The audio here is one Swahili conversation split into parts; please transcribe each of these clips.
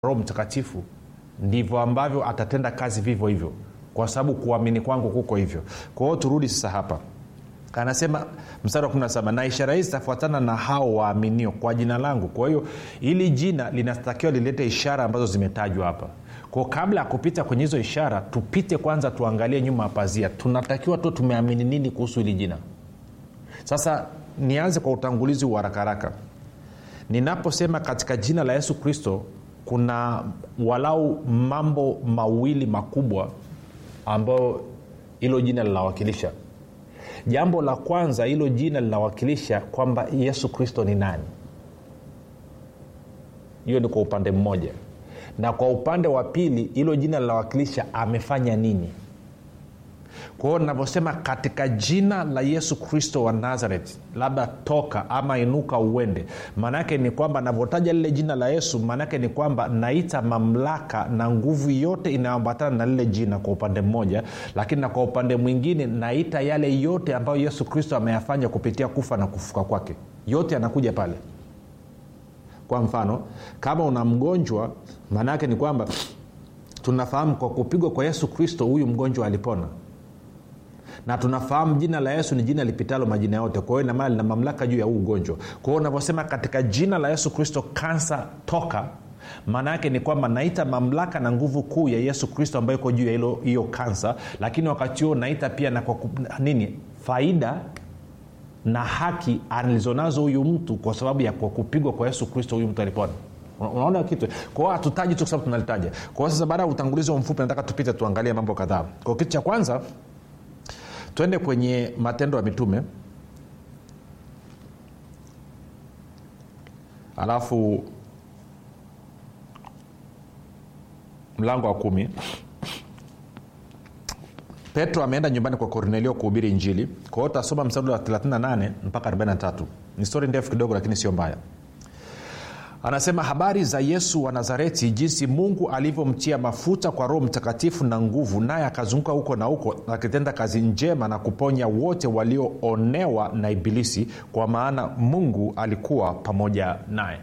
roho mtakatifu ndivyo ambavyo atatenda kazi vivyo hivyo kwa sababu kuamini kwangu kuko hivyo kwa hiyo turudi sasa hapa anasema mstari wa 17 na ishara hizi zitafuatana na hao waaminio kwa jina langu kwa hiyo hili jina linatakiwa lilete ishara ambazo zimetajwa hapa kwao kabla ya kupita kwenye hizo ishara tupite kwanza tuangalie nyuma ya pazia tunatakiwa tu tumeamini nini kuhusu hili jina sasa nianze kwa utangulizi wa harakaraka ninaposema katika jina la yesu kristo kuna walau mambo mawili makubwa ambayo hilo jina linawakilisha jambo la kwanza hilo jina linawakilisha kwamba yesu kristo ni nani hiyo ni kwa upande mmoja na kwa upande wa pili hilo jina linawakilisha amefanya nini kwa hiyo navyosema katika jina la yesu kristo wa nazareth labda toka ama inuka uende maanaake ni kwamba navyotaja lile jina la yesu maanaake ni kwamba naita mamlaka na nguvu yote inayoambatana na lile jina kwa upande mmoja lakini na kwa upande mwingine naita yale yote ambayo yesu kristo ameyafanya kupitia kufa na kufuka kwake yote yanakuja pale kwa mfano kama una mgonjwa maana yake ni kwamba tunafahamu kwa kupigwa kwa yesu kristo huyu mgonjwa alipona na tunafahamu jina la yesu ni jina lipitalo majina yote kwa hiyo inamaana lina mamlaka juu ya huu ugonjwa kwa hiyo unavyosema katika jina la yesu kristo kansa toka maana yake ni kwamba naita mamlaka na nguvu kuu ya yesu kristo ambayo iko juu ya hilo hiyo kansa lakini wakati huo naita pia na kwa nini faida na haki alizonazo huyu mtu kwa sababu ya kwa kupigwa kwa yesu kristo huyu mtu alipona unaona kitu kwao hatutaji tu kwa sababu tunalitaja kwao sasa baada ya utangulizi wa mfupi nataka tupite tuangalie mambo kadhaa kwa kitu cha kwanza twende kwenye matendo ya mitume alafu mlango wa kumi petro ameenda nyumbani kwa kornelio kuhubiri injili kwa hiyo utasoma mstari wa 38 mpaka 43 ni stori ndefu kidogo lakini sio mbaya anasema habari za yesu wa nazareti jinsi mungu alivyomtia mafuta kwa roho mtakatifu na nguvu naye akazunguka huko na huko akitenda kazi njema na kuponya wote walioonewa na ibilisi kwa maana mungu alikuwa pamoja naye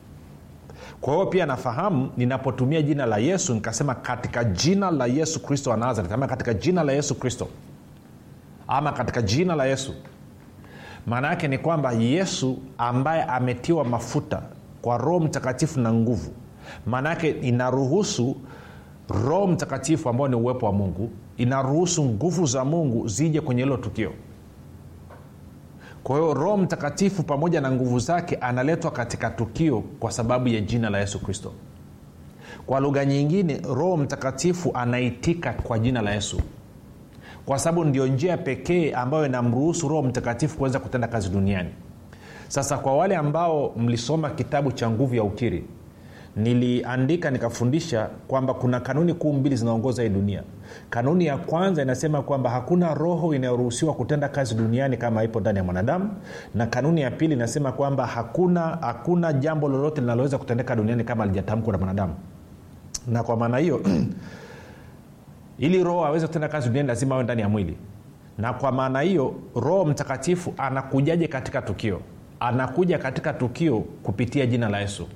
kwa hiyo pia nafahamu ninapotumia jina la yesu nikasema katika jina la yesu kristo wa nazareth ama katika jina la yesu kristo ama katika jina la yesu maana yake ni kwamba yesu ambaye ametiwa mafuta kwa roho mtakatifu na nguvu maana yake inaruhusu roho mtakatifu ambao ni uwepo wa mungu inaruhusu nguvu za mungu zije kwenye hilo tukio kwa hiyo roho mtakatifu pamoja na nguvu zake analetwa katika tukio kwa sababu ya jina la yesu kristo kwa lugha nyingine roho mtakatifu anaitika kwa jina la yesu kwa sababu ndio njia pekee ambayo inamruhusu roho mtakatifu kuweza kutenda kazi duniani sasa kwa wale ambao mlisoma kitabu cha nguvu ya ukiri niliandika nikafundisha kwamba kuna kanuni kuu mbili zinaongoza hii dunia kanuni ya kwanza inasema kwamba hakuna roho inayoruhusiwa kutenda kazi duniani kama ipo ndani ya mwanadamu na kanuni ya pili inasema kwamba hakuna hakuna jambo lolote linaloweza kutendeka duniani kama alijatamkwa na mwanadamu na kwa maana hiyo ili roho aweze kutenda kazi duniani lazima awe ndani ya mwili na kwa maana hiyo roho mtakatifu anakujaje katika tukio anakuja katika tukio kupitia jina la yesu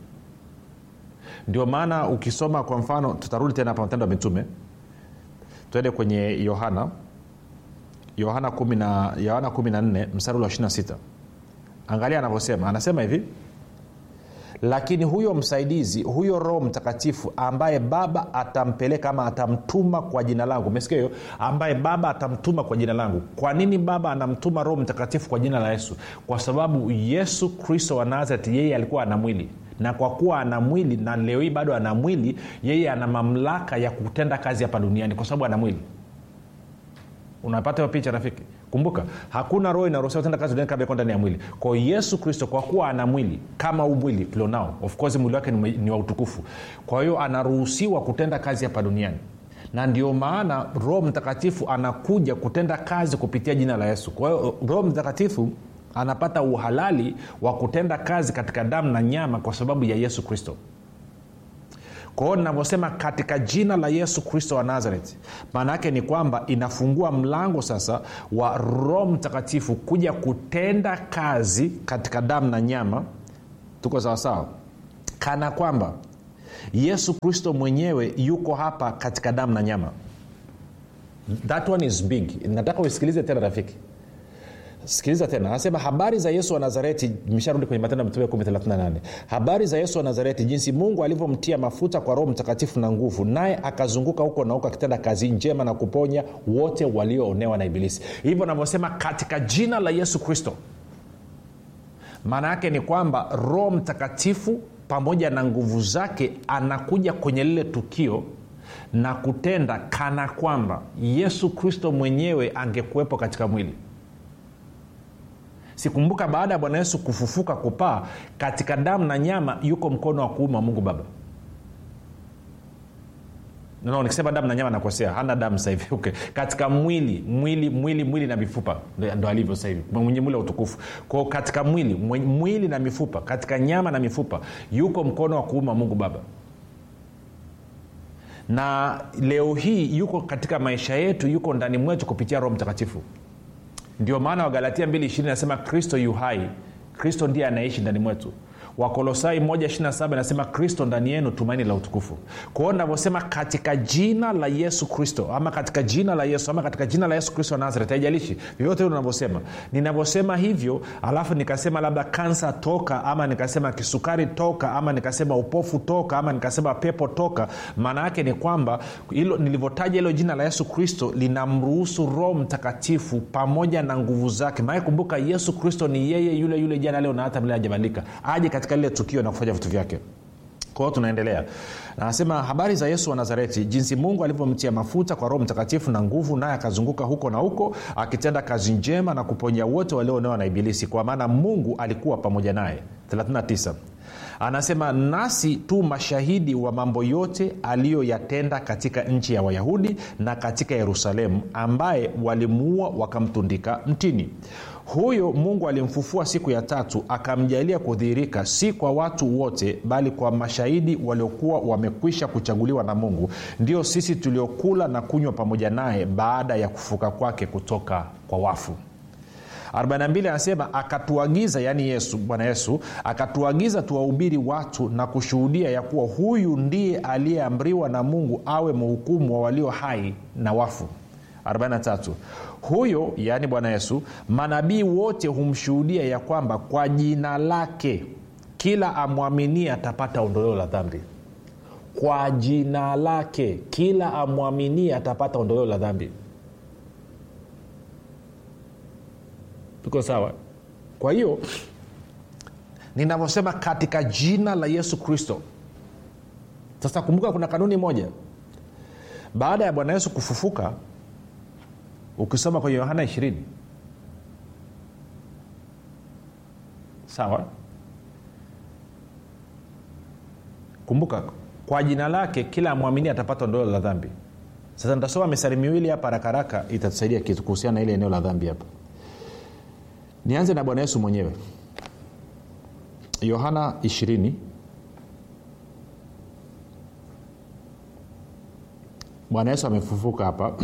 ndio maana ukisoma kwa mfano tutarudi tena hapa matendo ya mitume twende kwenye yohana yohana 14 mstari wa 26 angalia anavyosema anasema hivi lakini huyo msaidizi huyo roho mtakatifu ambaye baba atampeleka ama atamtuma kwa jina langu umesikia hiyo ambaye baba atamtuma kwa jina langu kwa nini baba anamtuma roho mtakatifu kwa jina la yesu kwa sababu yesu kristo wa nazareti yeye alikuwa ana mwili na kwa kuwa ana mwili na leo hii bado ana mwili yeye ana mamlaka ya kutenda kazi hapa duniani kwa sababu ana mwili unapata hiyo picha rafiki kumbuka hakuna roho inaruhusiwa kutenda kazi duniani kabla iko ndani ya mwili kwa yesu kristo kwa kuwa ana mwili kama huu mwili tulionao of course mwili wake ni, ni wa utukufu kwa hiyo anaruhusiwa kutenda kazi hapa duniani na ndio maana roho mtakatifu anakuja kutenda kazi kupitia jina la yesu kwa hiyo roho mtakatifu anapata uhalali wa kutenda kazi katika damu na nyama kwa sababu ya yesu kristo kwa hiyo ninavyosema katika jina la yesu kristo wa nazareti maana yake ni kwamba inafungua mlango sasa wa roho mtakatifu kuja kutenda kazi katika damu na nyama tuko sawasawa kana kwamba yesu kristo mwenyewe yuko hapa katika damu na nyama that one is big nataka usikilize tena rafiki sikiliza tena anasema habari za yesu wa nazareti imesharudi kwenye matendo ya mitume 138 habari za yesu wa nazareti jinsi mungu alivyomtia mafuta kwa roho mtakatifu na nguvu naye akazunguka huko na huko akitenda kazi njema na kuponya wote walioonewa na ibilisi hivyo navyosema katika jina la yesu kristo maana yake ni kwamba roho mtakatifu pamoja na nguvu zake anakuja kwenye lile tukio na kutenda kana kwamba yesu kristo mwenyewe angekuwepo katika mwili sikumbuka baada ya bwana yesu kufufuka kupaa katika damu na nyama yuko mkono wa kuume wa mungu baba no, nikisema damu na nyama nakosea hana damu sahivi okay. katika mwili mwili mwili mwili na mifupa ndo alivyo sahivi mwenye mwili wa utukufu kwao katika mwili mwenye, mwili na mifupa katika nyama na mifupa yuko mkono wa kuume wa mungu baba na leo hii yuko katika maisha yetu yuko ndani mwetu kupitia roho mtakatifu ndio maana wagalatia 2 nasema kristo yu hai kristo ndiye anaishi ndani mwetu wakolosai 127 nasema kristo ndani yenu tumaini la utukufu kwa hiyo navyosema katika jina la yesu kristo ama katika jina la yesu ama katika jina la yesu kristo wa nazaret haijalishi vyovyote hilo unavyosema ninavyosema hivyo alafu nikasema labda kansa toka ama nikasema kisukari toka ama nikasema upofu toka ama nikasema pepo toka maana yake ni kwamba hilo nilivyotaja hilo jina la yesu kristo linamruhusu roho mtakatifu pamoja na nguvu zake maana kumbuka yesu kristo ni yeye yule yule jana leo na hata mle ajabadilika aje katika lile tukio na kufanya vitu vyake kwao tunaendelea anasema habari za yesu wa nazareti jinsi mungu alivyomtia mafuta kwa roho mtakatifu na nguvu naye akazunguka huko na huko akitenda kazi njema na kuponya wote walioonewa na ibilisi kwa maana mungu alikuwa pamoja naye 39 anasema nasi tu mashahidi wa mambo yote aliyoyatenda katika nchi ya wayahudi na katika yerusalemu ambaye walimuua wakamtundika mtini huyo mungu alimfufua siku ya tatu akamjalia kudhihirika si kwa watu wote bali kwa mashahidi waliokuwa wamekwisha kuchaguliwa na mungu ndio sisi tuliokula na kunywa pamoja naye baada ya kufuka kwake kutoka kwa wafu 42 anasema akatuagiza yaani yesu bwana yesu akatuagiza tuwahubiri watu na kushuhudia ya kuwa huyu ndiye aliyeamriwa na mungu awe mhukumu wa walio hai na wafu 43 huyo yaani bwana yesu manabii wote humshuhudia ya kwamba kwa jina lake kila amwaminie atapata ondoleo la dhambi kwa jina lake kila amwaminie atapata ondoleo la dhambi tuko sawa kwa hiyo ninavyosema katika jina la yesu kristo sasa kumbuka kuna kanuni moja baada ya bwana yesu kufufuka ukisoma kwenye yohana 20 sawa kumbuka kwa jina lake kila amwamini atapata ondoleo la dhambi sasa nitasoma misari miwili hapa harakaraka itatusaidia kitu kuhusiana na ile eneo la dhambi hapa nianze na bwana yesu mwenyewe yohana 20 bwana yesu amefufuka hapa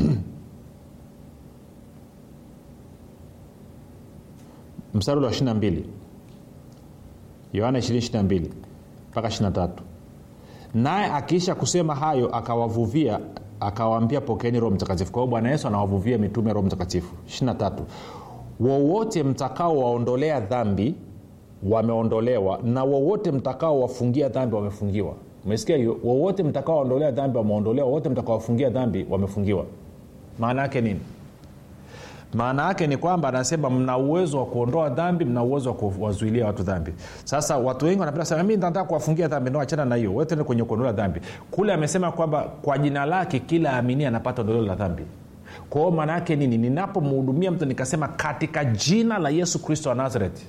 mstari ule wa 22 yohana 222 mpaka 23 naye akiisha kusema hayo akawavuvia akawaambia pokeeni roho mtakatifu kwa hiyo bwana yesu anawavuvia mitume roho mtakatifu 23 wowote mtakao waondolea dhambi wameondolewa na wowote mtakao wafungia dhambi wamefungiwa umesikia hiyo wowote mtakao waondolea dhambi wameondolewa wowote mtakao wafungia dhambi wamefungiwa maana yake nini maana yake ni kwamba anasema mna uwezo wa kuondoa dhambi mna uwezo wa kuwazuilia watu dhambi sasa watu wengi wanapenda sema mi nataka kuwafungia dhambi no achana na hiyo wetende kwenye kuondola dhambi kule amesema kwamba kwa jina lake kila amini anapata ondoleo la dhambi kwa hiyo maana yake nini ninapomhudumia mtu nikasema katika jina la yesu kristo wa nazareti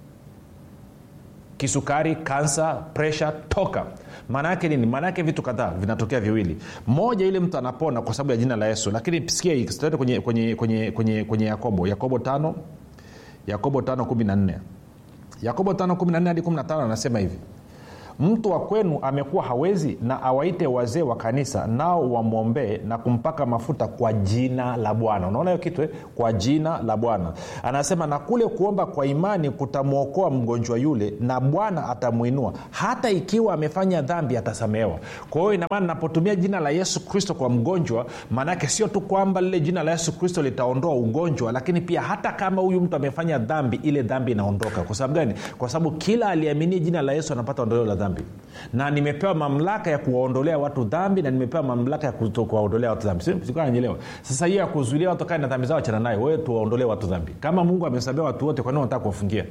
kisukari kansa presha toka maana yake nini maana yake vitu kadhaa vinatokea viwili moja ile mtu anapona kwa sababu ya jina la yesu lakini sikia hii tuende kwenye, kwenye, kwenye, kwenye, kwenye yakobo yakobo tano yakobo tano kumi na nne yakobo tano kumi na nne hadi kumi na tano anasema hivi mtu wa kwenu amekuwa hawezi na awaite wazee wa kanisa nao wamwombee na kumpaka mafuta kwa jina la bwana unaona hiyo kitu eh? kwa jina la bwana anasema na kule kuomba kwa imani kutamwokoa mgonjwa yule na bwana atamwinua hata ikiwa amefanya dhambi atasamehewa kwa hiyo inamaana napotumia jina la yesu kristo kwa mgonjwa maanaake sio tu kwamba lile jina la yesu kristo litaondoa ugonjwa lakini pia hata kama huyu mtu amefanya dhambi ile dhambi inaondoka kwa sababu gani kwa sababu kila aliaminia jina la yesu anapata ondoleo la dhambi na nimepewa mamlaka ya kuwaondolea watu dhambi na nimepewa mamlaka ya kuwaondolea watu dhambi nanyeelewa sasa hiyo ya kuzuilia watu kae na dhambi zao achana nayo wewe tuwaondolee watu dhambi kama mungu amesabia watu wote kwa nini unataka kuwafungia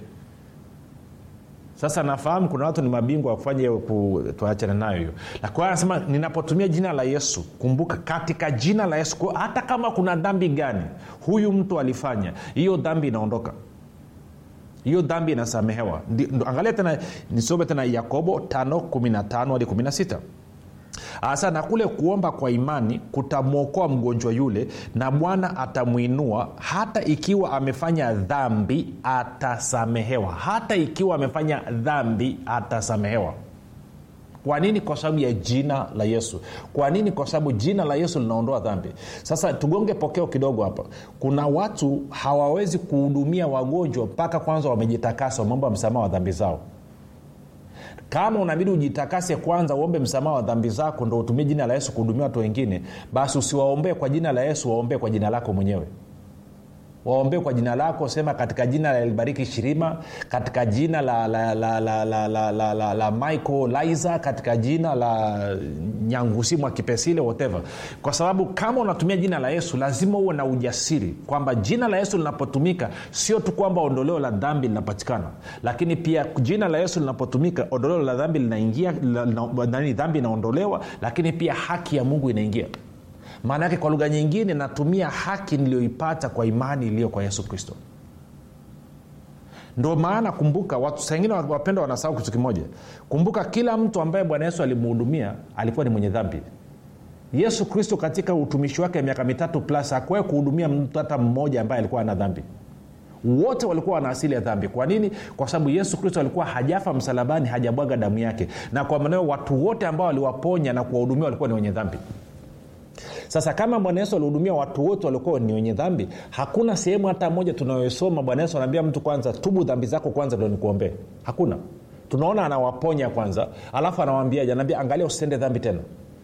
sasa nafahamu kuna watu ni mabingwa wa kufanya hiyo tuachane nayo hiyo lakini anasema ninapotumia jina la yesu kumbuka katika jina la yesu kwa hata kama kuna dhambi gani huyu mtu alifanya hiyo dhambi inaondoka hiyo dhambi inasamehewa angalia tena nisome tena yakobo 515 hadi 16 hasa na kule kuomba kwa imani kutamwokoa mgonjwa yule na bwana atamwinua hata ikiwa amefanya dhambi atasamehewa hata ikiwa amefanya dhambi atasamehewa kwa nini kwa sababu ya jina la yesu kwa nini kwa sababu jina la yesu linaondoa dhambi sasa tugonge pokeo kidogo hapa kuna watu hawawezi kuhudumia wagonjwa mpaka kwanza wamejitakasa mambo ya msamaha wa dhambi zao kama unabidi ujitakase kwanza uombe msamaha wa dhambi zako ndo utumie jina la yesu kuhudumia watu wengine basi usiwaombee kwa jina la yesu waombee kwa jina lako mwenyewe waombee kwa jina lako sema katika jina la elibariki shirima katika jina la, la, la, la, la, la, la, la, la michael liza katika jina la nyangusimu wa kipesile whatever kwa sababu kama unatumia jina la yesu lazima uwe na ujasiri kwamba jina la yesu linapotumika sio tu kwamba ondoleo la dhambi linapatikana lakini pia jina la yesu linapotumika ondoleo la dhambi linaingia nani dhambi inaondolewa lakini pia haki ya mungu inaingia maana yake kwa lugha nyingine natumia haki niliyoipata kwa imani iliyo kwa yesu kristo ndo maana kumbuka watu saingine wapenda wanasahau kitu kimoja kumbuka kila mtu ambaye bwana yesu alimhudumia alikuwa ni mwenye dhambi yesu kristo katika utumishi wake miaka mitatu plus akuwahi kuhudumia mtu hata mmoja ambaye alikuwa ana dhambi wote walikuwa wana asili ya dhambi kwa nini kwa sababu yesu kristo alikuwa hajafa msalabani hajabwaga damu yake na kwa maneo watu wote ambao waliwaponya na kuwahudumia walikuwa ni wenye dhambi sasa kama bwana yesu alihudumia watu wote waliokuwa ni wenye dhambi hakuna sehemu hata moja tunayosoma bwana yesu anaambia mtu kwanza tubu dhambi zako kwanza ndo nikuombee hakuna tunaona anawaponya kwanza alafu anawambiaje anaambia angalia usitende dhambi tena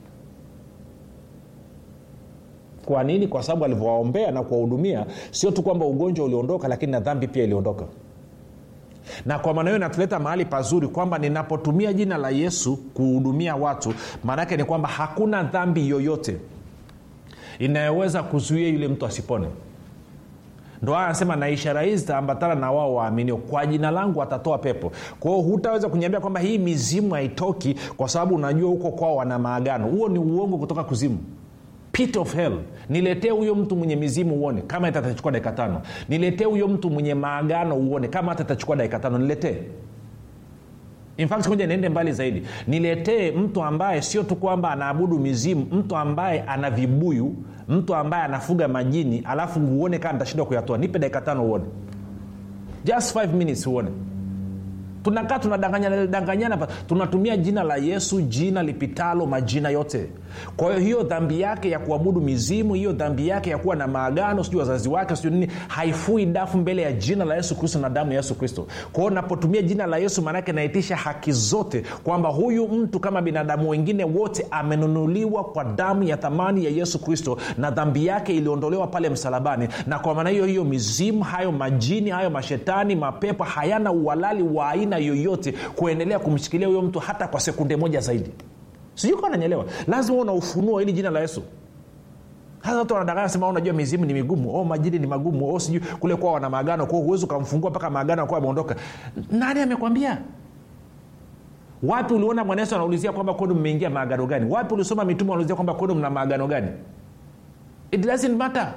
kwa nini kwa sababu alivyowaombea na kuwahudumia sio tu kwamba ugonjwa uliondoka lakini na dhambi pia iliondoka na kwa maana hiyo inatuleta mahali pazuri kwamba ninapotumia jina la yesu kuhudumia watu maanaake ni kwamba hakuna dhambi yoyote inayoweza kuzuia yule mtu asipone ndo haya anasema na ishara hizi zitaambatana na wao waaminio kwa jina langu watatoa pepo kwa hiyo hutaweza kuniambia kwamba hii mizimu haitoki kwa sababu unajua huko kwao wana maagano huo ni uongo kutoka kuzimu pit of hell niletee huyo mtu mwenye mizimu uone kama hata itachukua dakika tano niletee huyo mtu mwenye maagano uone kama hata itachukua dakika tano niletee infact moja niende mbali zaidi niletee mtu ambaye sio tu kwamba anaabudu mizimu mtu ambaye ana vibuyu mtu ambaye anafuga majini alafu uone kama nitashindwa kuyatoa nipe dakika tano uone just 5 minutes uone tunakaa tunadanganyana danganyana tunatumia jina la yesu jina lipitalo majina yote kwa hiyo hiyo dhambi yake ya kuabudu mizimu hiyo dhambi yake ya kuwa na maagano sijui wazazi wake sijui nini haifui dafu mbele ya jina la yesu kristo na damu ya yesu kristo kwa hiyo napotumia jina la yesu maanake naitisha haki zote kwamba huyu mtu kama binadamu wengine wote amenunuliwa kwa damu ya thamani ya yesu kristo na dhambi yake iliondolewa pale msalabani na kwa maana hiyo hiyo mizimu hayo majini hayo mashetani mapepo hayana uhalali wa aina yoyote kuendelea kumshikilia huyo mtu hata kwa sekunde moja zaidi sijui kawa nanyelewa lazima una ufunuo ili jina la yesu hasa watu wanadanganya sema unajua mizimu ni migumu oh, majini ni magumu oh, sijui kule kuwa wana maagano kwao huwezi ukamfungua mpaka maagano akuwa ameondoka nani amekwambia wapi uliona bwana yesu anaulizia kwamba kwenu mmeingia maagano gani wapi ulisoma mitume wanaulizia kwamba kwenu mna maagano gani it doesn't matter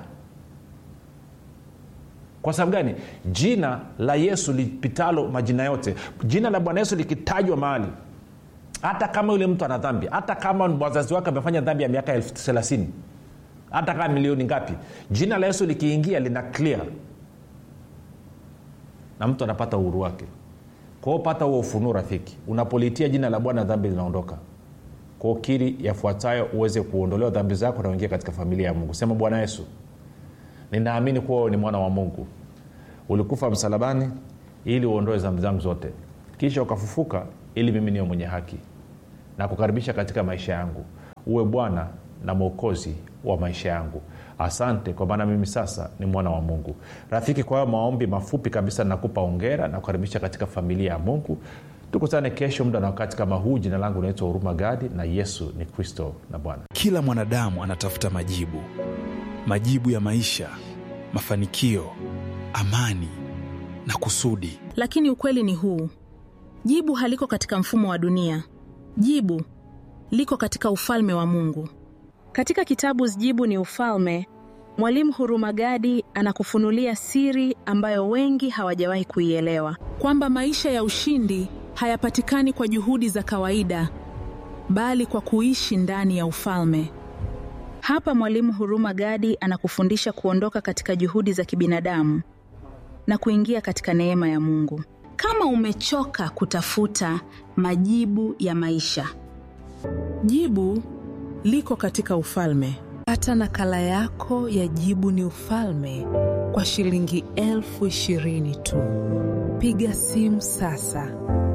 kwa sababu gani jina la yesu lipitalo majina yote jina la bwana yesu likitajwa mahali hata kama yule mtu ana dhambi hata kama wazazi wake amefanya dhambi ya miaka elfu thelathini hata kama milioni ngapi jina la yesu likiingia lina clear na mtu anapata uhuru wake kwao pata huo ufunuo rafiki unapolitia jina la bwana dhambi zinaondoka kwao kiri yafuatayo uweze kuondolewa dhambi zako na uingia katika familia ya mungu sema bwana yesu ninaamini kuwa wewe ni mwana wa mungu ulikufa msalabani ili uondoe dhambi zangu zote kisha ukafufuka ili mimi niwe mwenye haki na kukaribisha katika maisha yangu uwe bwana na mwokozi wa maisha yangu asante kwa maana mimi sasa ni mwana wa mungu rafiki kwa hayo maombi mafupi kabisa nakupa ongera na kukaribisha katika familia ya mungu tukutane kesho muda na wakati kama huu jina langu naitwa huruma gadi na yesu ni kristo na bwana kila mwanadamu anatafuta majibu majibu ya maisha mafanikio amani na kusudi lakini ukweli ni huu jibu haliko katika mfumo wa dunia jibu liko katika ufalme wa mungu katika kitabu jibu ni ufalme mwalimu hurumagadi anakufunulia siri ambayo wengi hawajawahi kuielewa kwamba maisha ya ushindi hayapatikani kwa juhudi za kawaida bali kwa kuishi ndani ya ufalme hapa mwalimu huruma gadi anakufundisha kuondoka katika juhudi za kibinadamu na kuingia katika neema ya mungu kama umechoka kutafuta majibu ya maisha jibu liko katika ufalme pata nakala yako ya jibu ni ufalme kwa shilingi elfu ishirini tu piga simu sasa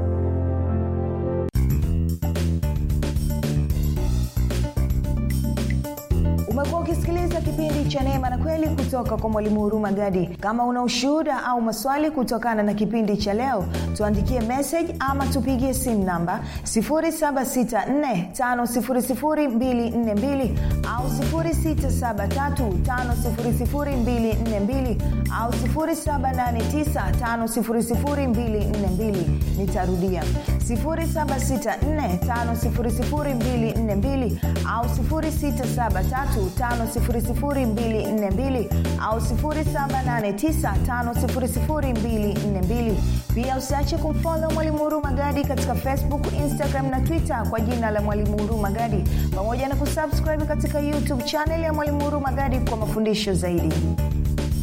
umekuwa ukisikiliza kipindi cha neema na kweli kutoka kwa mwalimu huruma gadi kama una ushuhuda au maswali kutokana na kipindi cha leo tuandikie message ama tupigie simu namba 7645242 au 6735242 au 7895242 nitarudia 7645242 au 6735242 au 7895242 pia usiache kumfolo mwalimu huruma gadi katika facebook instagram na twitter kwa jina la mwalimu huruma gadi pamoja na kusubscribe katika youtube chanel ya mwalimu huruma gadi kwa mafundisho zaidi